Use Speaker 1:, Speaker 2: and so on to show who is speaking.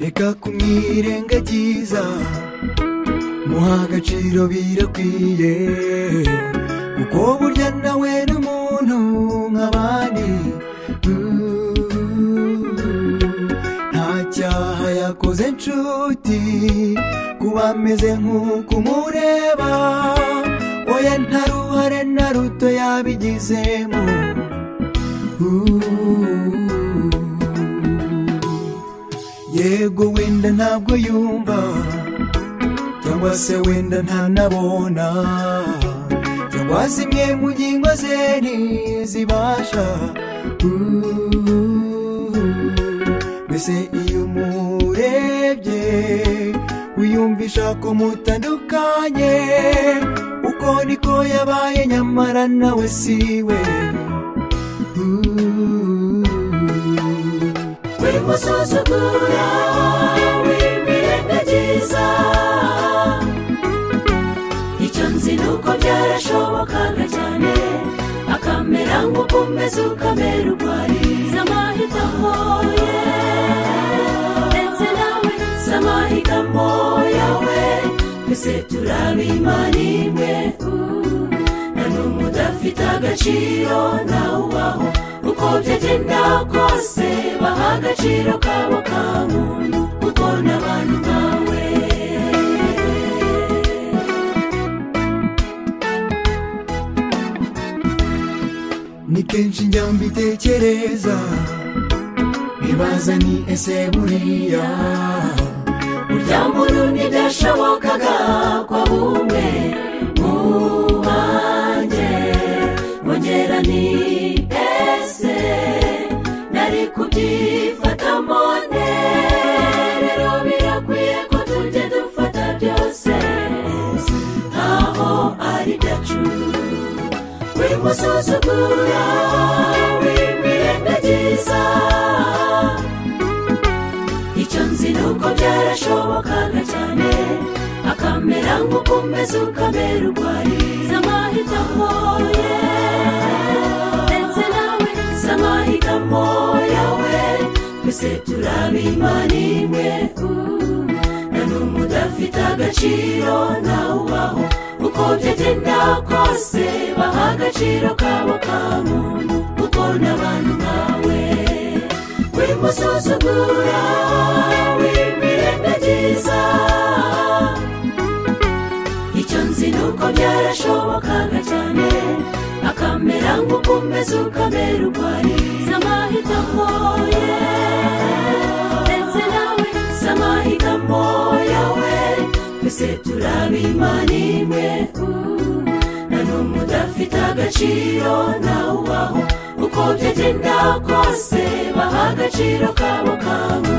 Speaker 1: reka kumwirengagiza muha agaciro birakwiye kuko burya nawe ni umuntu nk'abandi Mm. nta cyaha yakoze inshuti kuba ameze nk'uko umureba oya nta ruhare na ruto yabigizemo Uh. yego wenda ntabwo yumva cyangwa se wenda ntanabona cyangwa zimwe mu ngingo ze ntizibasha Uh. mbese iyo umurebye wiyumvisha ko mutandukanye uko niko yabaye nyamara nawe siwe Uh.
Speaker 2: wimusuzugura wimirengagiza icyo nzi ni uko byarashobokaga cyane akamera nk'uko umeze ukamera uko ari zamahitamo ye ndetse nawe zamahitamo yawe twese turabimana imwe Uh, nta n'umwe udafite agaciro nawe ubaho uko byagenda kose baha agaciro kabo ka muntu kuko n'abantu nkawe
Speaker 1: ni kenshi njya mbitekereza nibaza ni ese buriya
Speaker 2: burya muntu ntibyashobokaga kwa bumwe mu banjye mwongera ni ese nari kubyifatamo rero birakwiye ko tujya dufata byose nkaho ari byacu wimusuzugura wimirengagiza icyo nzi ni uko byarashobokaga cyane akamera nk'uko umeze ukamera uko ari zamahitamo ye ndetse nawe zamahitamo yawe twese turabimana imwe Uh, nta n'umwe udafite agaciro nawe ubaho uko byagenda kose baha agaciro kabo ka muntu kuko n'abantu nkawe wimusuzugura wimirengagiza icyo nzi ni uko byarashobokaga cyane akamera nk'uko umeze ukamera uko ari zamahitamo ye ndetse nawe zamahitamo yawe twese turabimana imwe Uh, nta n'umwe udafite agaciro nawe ubaho uko byagenda kose baha agaciro kabo kawe